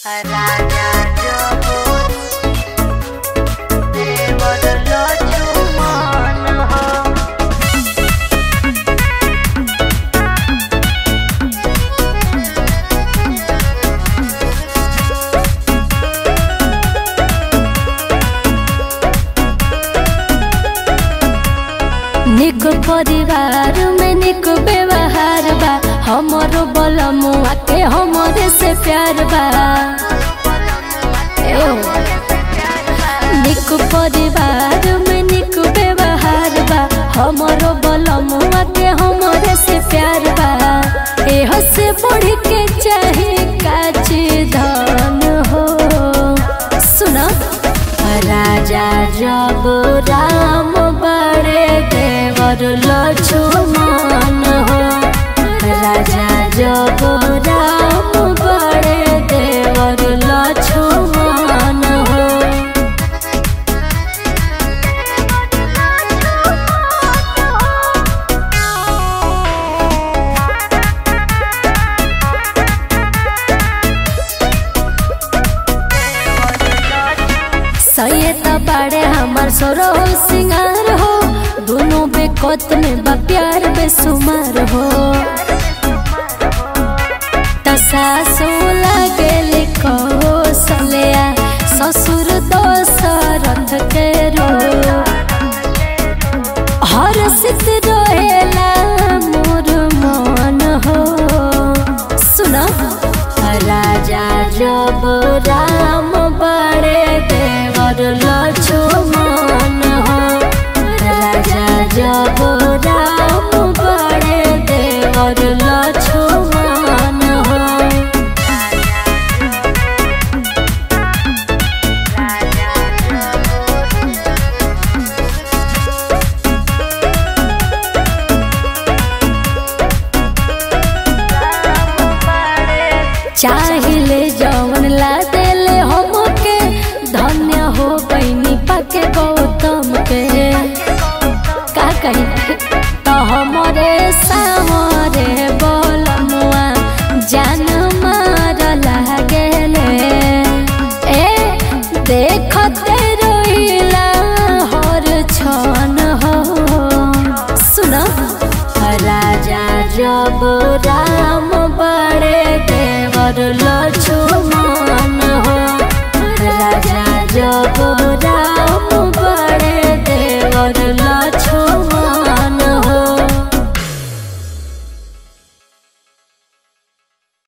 Raja Jabut Dewa lo cuman ho निक परिवार में निक व्यवहार बा हमरो बलमुआ के हमरे से प्यार बा एओ। निक परिवार में निक व्यवहार बा हमरो बलमुआ के हमरे से प्यार बा एह से बढ़ के चाहे काचे धन हो सुना राजा जब राम बड़े देवर लक्ष्मण हो राजा जब राम बड़े देवर लक्ष्मण हो सये त बाड़े हमार सोरो सिंगार हो दोनों बेकत में बा प्यार बेसुमार हो तसासो लगे कहो सलिया ससुर दोसरथ के रो हर सित रहेला मोर मन हो सुना राजा जब राम बड़े देवर लक्ष्मण हो राजा जब राम बड़े देवर लक्ष्मण हो चाहिले जवन ला देले हमके धन्य हो बनी पाके गौतम के का कही तो हमरे सामरे बोलमुआ जान मार लागेले ए देखते रोइला हर छन हो सुना राजा जब राम बड़े देवर लक्ष्मण